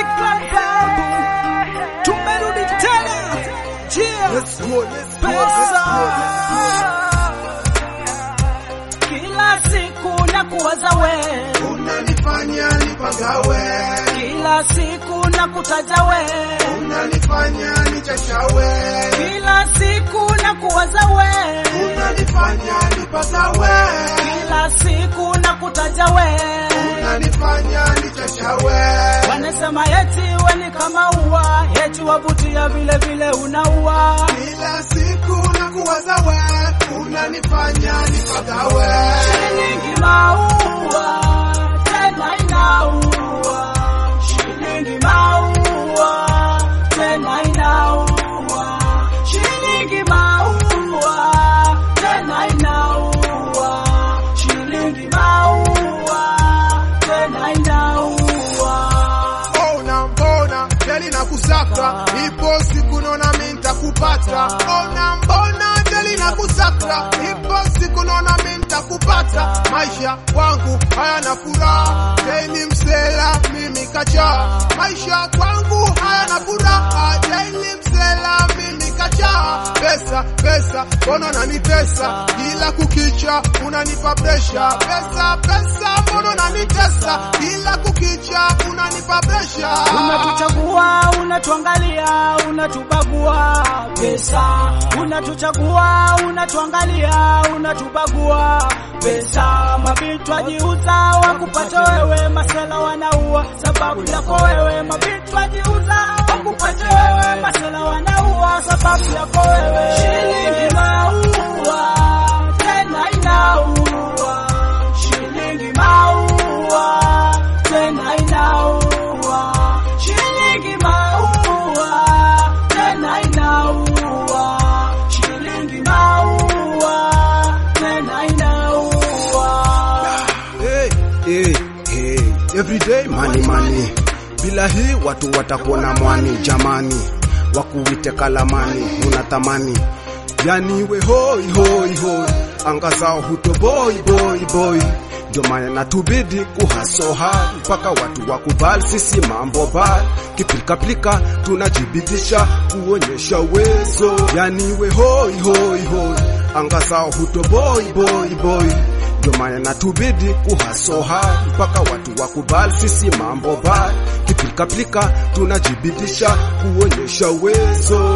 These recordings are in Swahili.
Clan Babu. Tumerudi tena. Jia. Let's go, let's go, Pesa. let's Kila siku na kuwaza we, go. Unanifanya nipagawe, kila siku na kutaja we, unanifanya nichashawe, kila siku na kuwaza we, unanifanya nipagawe, kila siku na kutaja we. unanifanya nichashawe. Wanasema eti we ni kama ua, eti wavutia vile vile unaua. Kila siku na kuwaza we, unanifanya nipagawe. Shilingi maua, tena inaua. Shilingi maua, tena inaua. Shilingi maua, tena inaua. Shilingi maua, tena inaua. Ona mbona jeli na kusaka, ipo siku naona mimi nitakupata. Ona mbona jeli na kusaka, ipo siku naona mimi nitakupata. Maisha kwangu hayana furaha, jeli msela mimi kacha. Maisha kwangu hayana furaha, jeli msela mimi kacha. Pesa pesa, mbona unanitesa kila kukicha, unanipa presha. Pesa pesa, mbona unanitesa kila kukicha, unanipa presha. Unatuchagua, unatuangalia, unatubagua pesa. Unatuchagua, unatuangalia, unatubagua pesa. Mabitwa jiuza wakupata wewe, masela wanaua sababu yako wewe. Mabitwa jiuza wakupata wewe, masela wanaua sababu yako wewe. Shilingi maua tena inaua, shilingi maua tena inaua, shilingi maua tena inaua, shilingi maua tena inaua. Hey, hey, hey. Everyday money money. Bila hii watu watakuona mwani jamani, wakuite kalamani unatamani, yani we hoi hoi hoi, anga zao huto boy boy boy, ndio maana natubidi kuhasoha mpaka watu wakubali sisi mambo bali kiplikapilika, tunajibidisha kuonyesha uwezo, yani we hoi hoi hoi, anga zao huto boy boy boy ndio maana natubidi kuhasoha mpaka watu wakubali sisi mambo bali kiplikapilika, tunajibidisha kuonyesha uwezo.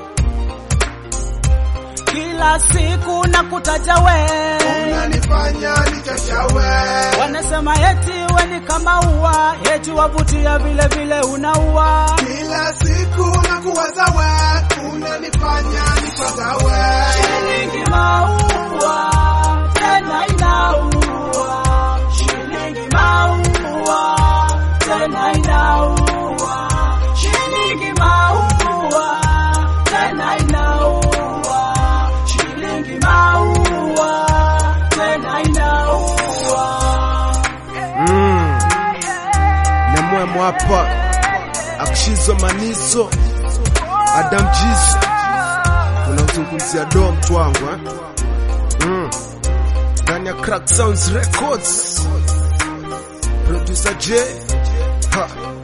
Kila siku na kutaja we, unanifanya nichashawe, wanasema eti we ni kama ua, eti wavutia vile vile unaua. kila siku na kuwaza we, unanifanya nipagawe. Shilingi maua tena inaua, shilingi maua tena inaua, shilingi maua tena inaua, shilingi maua tena inaua. Mm. Nyamwemo hapa akishizwa manizo Adam Jizo, tunazungumzia do mtu wangu eh? mm. ndani ya Crack Sounds Records, producer J ha.